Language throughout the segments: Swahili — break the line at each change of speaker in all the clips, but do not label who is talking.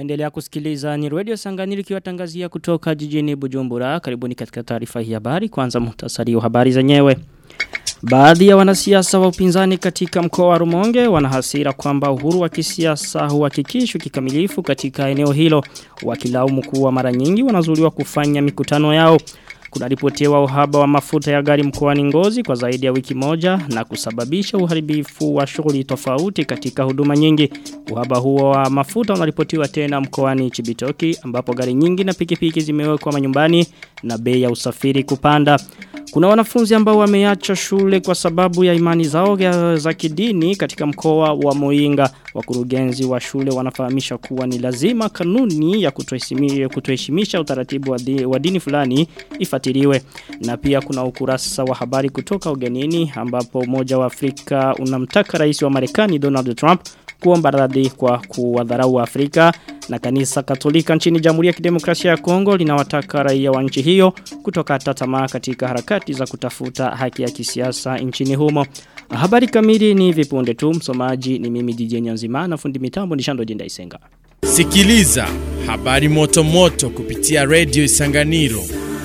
Naendelea kusikiliza ni Radio Sanganiri kiwatangazia kutoka jijini Bujumbura. Karibuni katika taarifa hii habari. Kwanza muhtasari wa habari zenyewe. Baadhi ya wanasiasa wa upinzani katika mkoa wa Rumonge wanahasira kwamba uhuru wa kisiasa huhakikishwi kikamilifu katika eneo hilo. Wakilaumu kuwa mara nyingi wanazuliwa kufanya mikutano yao. Kuna ripotiwa uhaba wa mafuta ya gari mkoani Ngozi kwa zaidi ya wiki moja na kusababisha uharibifu wa shughuli tofauti katika huduma nyingi. Uhaba huo wa mafuta unaripotiwa tena mkoani Chibitoki ambapo gari nyingi na pikipiki zimewekwa manyumbani na bei ya usafiri kupanda. Kuna wanafunzi ambao wameacha shule kwa sababu ya imani zao za kidini katika mkoa wa Moinga. Wakurugenzi wa shule wanafahamisha kuwa ni lazima kanuni ya kutoheshimisha utaratibu wa, di, wa dini fulani ifatiliwe. Na pia kuna ukurasa wa habari kutoka ugenini ambapo umoja wa Afrika unamtaka rais wa Marekani Donald Trump kuomba radhi kwa kuwadharau wa Afrika na kanisa katolika nchini Jamhuri ya Kidemokrasia ya Kongo linawataka raia wa nchi hiyo kutokata tamaa katika harakati za kutafuta haki ya kisiasa nchini humo. Habari kamili ni vipunde tu msomaji ni mimi DJ Nyanzima na fundi mitambo ni Shando Jinda Isenga.
Sikiliza habari moto moto kupitia Radio Isanganiro.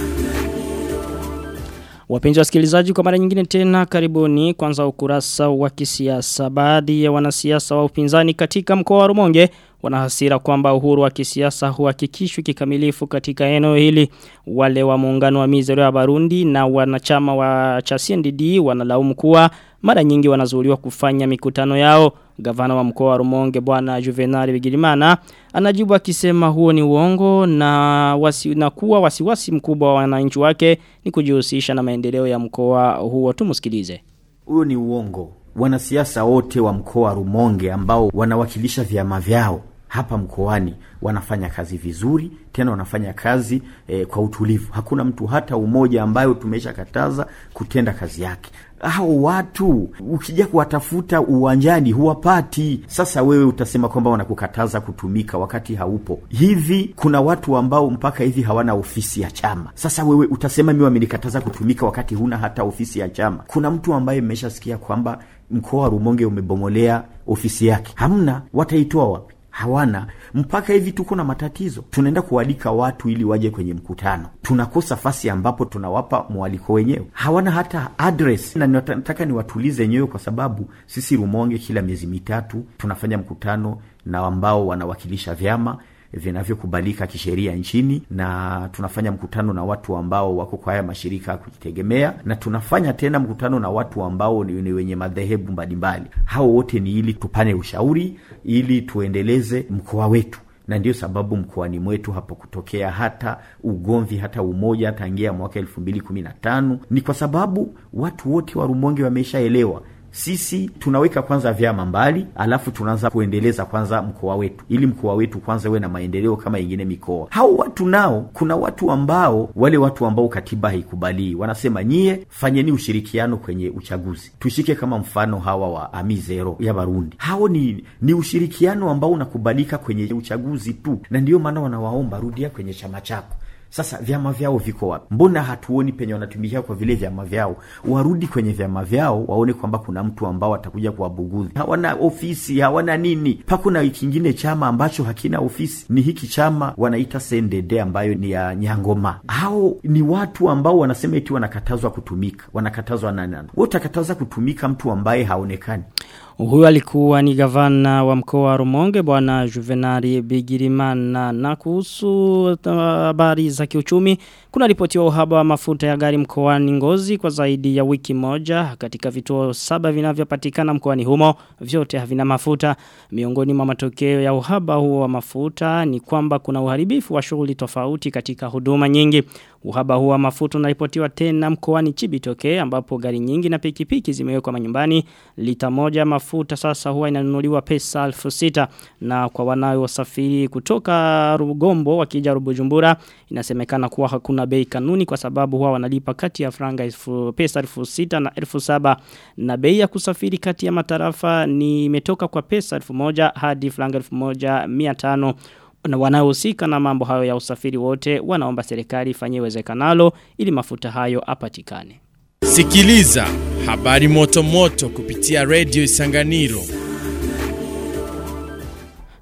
Wapenzi wasikilizaji kwa mara nyingine tena karibuni kwanza ukurasa wa kisiasa. Baadhi ya wanasiasa wa upinzani katika mkoa wa Rumonge wanahasira kwamba uhuru wa kisiasa huhakikishwi kikamilifu katika eneo hili. Wale wa muungano wa Mizero ya Barundi na wanachama wa cha CNDD wanalaumu kuwa mara nyingi wanazuiliwa kufanya mikutano yao. Gavana wa mkoa wa Rumonge bwana Juvenal Bigirimana anajibu akisema huo ni uongo na wasi, na kuwa wasiwasi mkubwa wa wananchi wake ni kujihusisha na maendeleo ya mkoa huo tumusikilize.
Huo ni uongo. Wanasiasa wote wa mkoa wa Rumonge ambao wanawakilisha vyama vyao hapa mkoani wanafanya kazi vizuri tena wanafanya kazi eh, kwa utulivu. Hakuna mtu hata umoja ambayo tumesha kataza kutenda kazi yake. Hao watu ukija kuwatafuta uwanjani huwapati. Sasa wewe utasema kwamba wanakukataza kutumika wakati haupo. Hivi kuna watu ambao mpaka hivi hawana ofisi ya chama. Sasa wewe utasema mimi wamenikataza kutumika wakati huna hata ofisi ya chama. Kuna mtu ambaye mmeshasikia kwamba mkoa wa Rumonge umebomolea ofisi yake. Hamna, wataitoa wapi? hawana mpaka hivi tuko na matatizo tunaenda kualika watu ili waje kwenye mkutano tunakosa fasi ambapo tunawapa mwaliko wenyewe hawana hata address na nataka niwatulize nyewe kwa sababu sisi rumonge kila miezi mitatu tunafanya mkutano na ambao wanawakilisha vyama vinavyokubalika kisheria nchini na tunafanya mkutano na watu ambao wako kwa haya mashirika ya kujitegemea na tunafanya tena mkutano na watu ambao ni, ni wenye madhehebu mbalimbali hao wote ni ili tupane ushauri ili tuendeleze mkoa wetu na ndio sababu mkoani mwetu hapo kutokea hata ugomvi hata umoja tangia mwaka elfu mbili kumi na tano ni kwa sababu watu wote wa rumonge wameshaelewa sisi tunaweka kwanza vyama mbali alafu tunaanza kuendeleza kwanza mkoa wetu ili mkoa wetu kwanza uwe na maendeleo kama ingine mikoa hao watu nao kuna watu ambao wale watu ambao katiba haikubalii wanasema nyie fanyeni ushirikiano kwenye uchaguzi tushike kama mfano hawa wa amizero ya barundi hao ni ni ushirikiano ambao unakubalika kwenye uchaguzi tu na ndiyo maana wanawaomba rudia kwenye chama chako sasa vyama vyao viko wapi mbona hatuoni penye wanatumikia kwa vile vyama vyao warudi kwenye vyama vyao waone kwamba kuna mtu ambao atakuja kuwabugudhi hawana ofisi hawana nini pakuna kingine chama ambacho hakina ofisi ni hiki chama wanaita cndd ambayo ni ya nyangoma hao ni watu ambao wanasema eti wanakatazwa kutumika wanakatazwa nanani we utakataza kutumika mtu ambaye haonekani
Huyu alikuwa ni gavana wa mkoa wa Rumonge bwana Juvenali Bigirimana na kuhusu habari za kiuchumi kuna ripotiwa uhaba wa mafuta ya gari mkoani Ngozi kwa zaidi ya wiki moja katika vituo saba vinavyopatikana mkoani humo vyote havina mafuta miongoni mwa matokeo ya uhaba huo wa mafuta ni kwamba kuna uharibifu wa shughuli tofauti katika huduma nyingi uhaba huo wa mafuta unaripotiwa tena mkoani Chibitoke ambapo gari nyingi na pikipiki zimewekwa manyumbani lita moja mafuta sasa huwa inanunuliwa pesa elfu sita na kwa wanaosafiri kutoka Rugombo wakija Rubujumbura inasemekana kuwa hakuna bei kanuni kwa sababu huwa wanalipa kati ya franga elfu pesa elfu sita na elfu saba na bei ya kusafiri kati ya matarafa ni imetoka kwa pesa elfu moja hadi franga elfu moja mia tano na wanaohusika na mambo hayo ya usafiri wote wanaomba serikali ifanye iwezekanalo ili mafuta hayo apatikane.
Sikiliza habari moto moto kupitia Radio Isanganiro.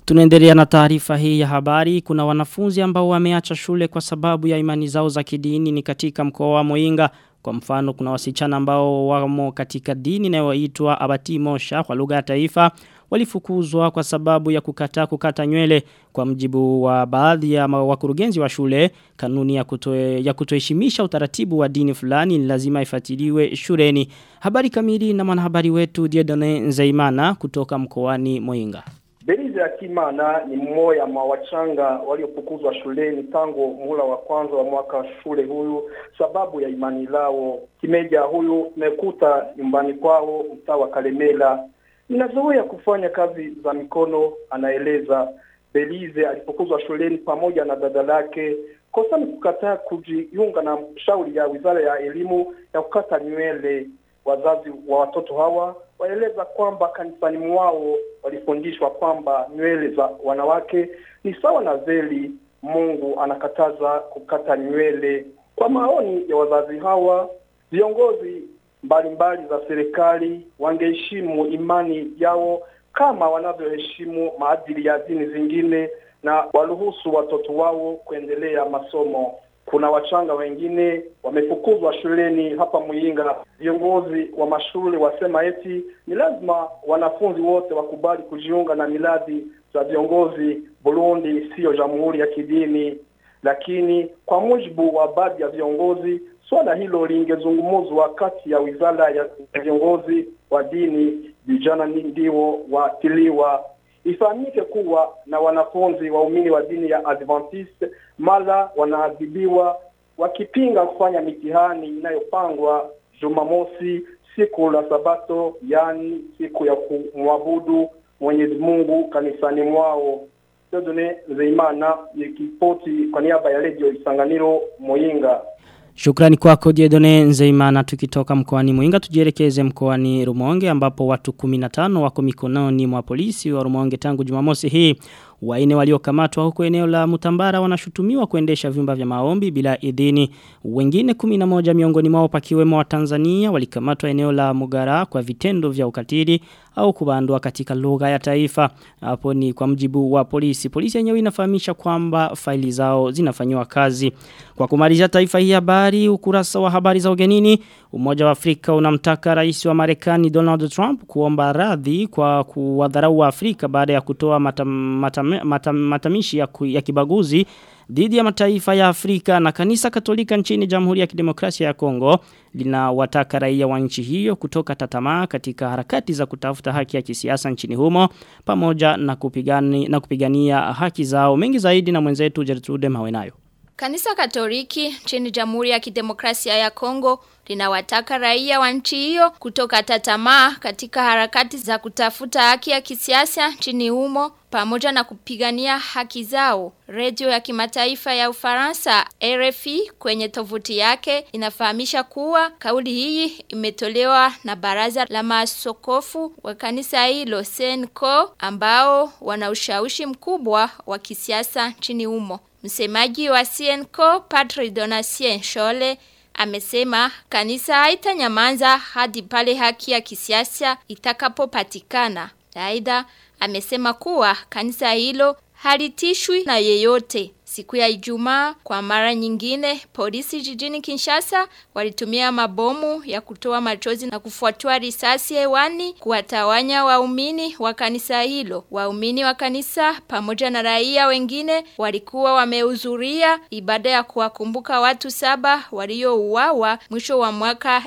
Tunaendelea na taarifa hii ya habari. Kuna wanafunzi ambao wameacha shule kwa sababu ya imani zao za kidini ni katika mkoa wa Moinga. Kwa mfano kuna wasichana ambao wamo katika dini inayoitwa Abati Mosha kwa lugha ya taifa walifukuzwa kwa sababu ya kukataa kukata nywele kwa mjibu wa baadhi ya wakurugenzi wa shule kanuni ya kutoe, ya kutoheshimisha utaratibu wa dini fulani ni lazima ifuatiliwe shuleni habari kamili na mwanahabari wetu Diedone Nzeimana kutoka mkoani Moinga
Belize ya Kimana ni mmoja mwa wachanga waliofukuzwa shuleni tangu muhula wa kwanza wa mwaka shule huyu sababu ya imani lao. Kimeja huyu mekuta nyumbani kwao mtaa wa Kalemela. Ninazoea kufanya kazi za mikono, anaeleza. Belize alifukuzwa shuleni pamoja na dada lake. Kosa ni kukataa kujiunga na shauri ya wizara ya elimu ya kukata nywele. Wazazi wa watoto hawa waeleza kwamba kanisani mwao walifundishwa kwamba nywele za wanawake ni sawa na veli. Mungu anakataza kukata nywele. Kwa maoni ya wazazi hawa, viongozi mbalimbali za serikali wangeheshimu imani yao kama wanavyoheshimu maadili ya dini zingine na waruhusu watoto wao kuendelea masomo. Kuna wachanga wengine wamefukuzwa shuleni hapa Muyinga. Viongozi wa mashule wasema eti ni lazima wanafunzi wote wakubali kujiunga na miladi za viongozi. Burundi siyo jamhuri ya kidini, lakini kwa mujibu wa baadhi ya viongozi, swala hilo lingezungumzwa kati ya wizara ya viongozi wa dini, vijana ndio watiliwa Ifahamike kuwa na wanafunzi waumini wa dini ya Adventiste mara wanaadhibiwa wakipinga kufanya mitihani inayopangwa Jumamosi, siku la Sabato, yani siku ya kumwabudu Mwenyezi Mungu kanisani mwao. Dodone Zeimana nikipoti kwa niaba ya Radio Isanganiro Moyinga.
Shukrani kwako Diedone Nzeimana tukitoka mkoani Muinga tujielekeze mkoani Rumonge ambapo watu 15 wako mikononi mwa polisi wa Rumonge tangu Jumamosi hii. Waine waliokamatwa huko eneo la Mutambara wanashutumiwa kuendesha vyumba vya maombi bila idhini. Wengine 11 miongoni mwao pakiwemo wa Tanzania walikamatwa eneo la Mugara kwa vitendo vya ukatili au kubandwa katika lugha ya taifa. Hapo ni kwa mjibu wa polisi. Polisi yenyewe inafahamisha kwamba faili zao zinafanywa kazi. Kwa kumalizia taifa hii habari ukurasa wa habari za ugenini Umoja wa Afrika unamtaka rais wa Marekani Donald Trump kuomba radhi kwa kuwadharau wa Afrika baada ya kutoa matam, matam, matam, matamishi ya, ku, ya kibaguzi dhidi ya mataifa ya Afrika na kanisa katolika nchini Jamhuri ya Kidemokrasia ya Kongo linawataka raia wa nchi hiyo kutoka tatamaa katika harakati za kutafuta haki ya kisiasa nchini humo pamoja na, kupigani, na kupigania haki zao mengi zaidi na mwenzetu Gertrude Mawenayo.
Kanisa Katoliki nchini Jamhuri ya Kidemokrasia ya Kongo linawataka raia wa nchi hiyo kutoka tatamaa katika harakati za kutafuta haki ya kisiasa nchini humo pamoja na kupigania haki zao. Redio ya kimataifa ya Ufaransa RFI kwenye tovuti yake inafahamisha kuwa kauli hii imetolewa na baraza la maaskofu wa kanisa hilo Senko ambao wana ushawishi mkubwa wa kisiasa nchini humo. Msemaji wa Senko Padre Donatien Shole amesema kanisa haitanyamaza hadi pale haki ya kisiasa itakapopatikana. Aidha amesema kuwa kanisa hilo halitishwi na yeyote. Siku ya Ijumaa kwa mara nyingine polisi jijini Kinshasa walitumia mabomu ya kutoa machozi na kufuatua risasi hewani kuwatawanya waumini wa kanisa hilo. Waumini wa kanisa pamoja na raia wengine walikuwa wamehudhuria ibada ya kuwakumbuka watu saba waliouawa mwisho wa mwaka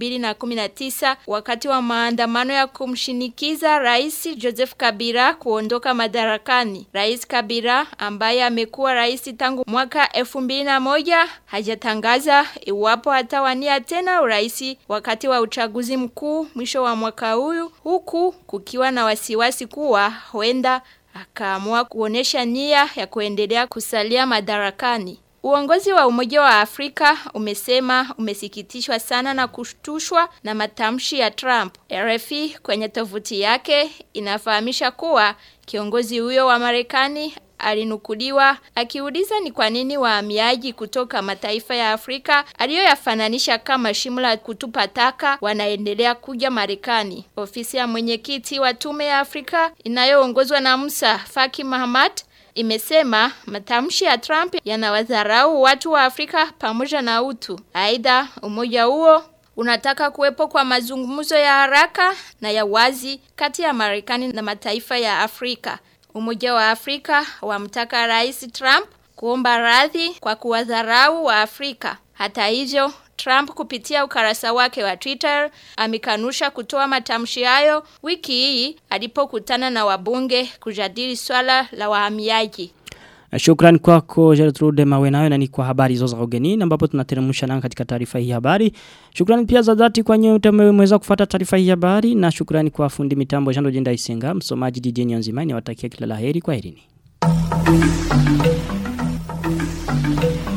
2019 wakati wa maandamano ya kumshinikiza Rais Joseph Kabila kuondoka madarakani. Rais Kabila ambaye amekuwa rais rais tangu mwaka 2001 hajatangaza iwapo atawania tena urais wakati wa uchaguzi mkuu mwisho wa mwaka huyu huku kukiwa na wasiwasi kuwa huenda akaamua kuonesha nia ya kuendelea kusalia madarakani. Uongozi wa Umoja wa Afrika umesema umesikitishwa sana na kushtushwa na matamshi ya Trump. RFI kwenye tovuti yake inafahamisha kuwa kiongozi huyo wa Marekani alinukuliwa akiuliza ni kwa nini wahamiaji kutoka mataifa ya Afrika aliyoyafananisha kama shimo la kutupa taka wanaendelea kuja Marekani. Ofisi ya mwenyekiti wa tume ya Afrika inayoongozwa na Musa Faki Mahamat imesema matamshi ya Trump yanawadharau watu wa Afrika pamoja na utu. Aidha, umoja huo unataka kuwepo kwa mazungumzo ya haraka na ya wazi kati ya Marekani na mataifa ya Afrika. Umoja wa Afrika wamtaka Rais Trump kuomba radhi kwa kuwadharau wa Afrika. Hata hivyo, Trump kupitia ukarasa wake wa Twitter amekanusha kutoa matamshi hayo wiki hii alipokutana na wabunge kujadili swala la wahamiaji.
Shukran kwako Gertrude Mawenayo na ni kwa habari hizo za ugenini ambapo tunateremsha nanga katika taarifa hii habari. Shukrani pia za dhati kwa nyote mmeweza kufuata taarifa hii habari na shukrani kwa fundi mitambo Jando Jenda Isenga, msomaji DJ Nyanzimani watakia kila laheri kwa herini.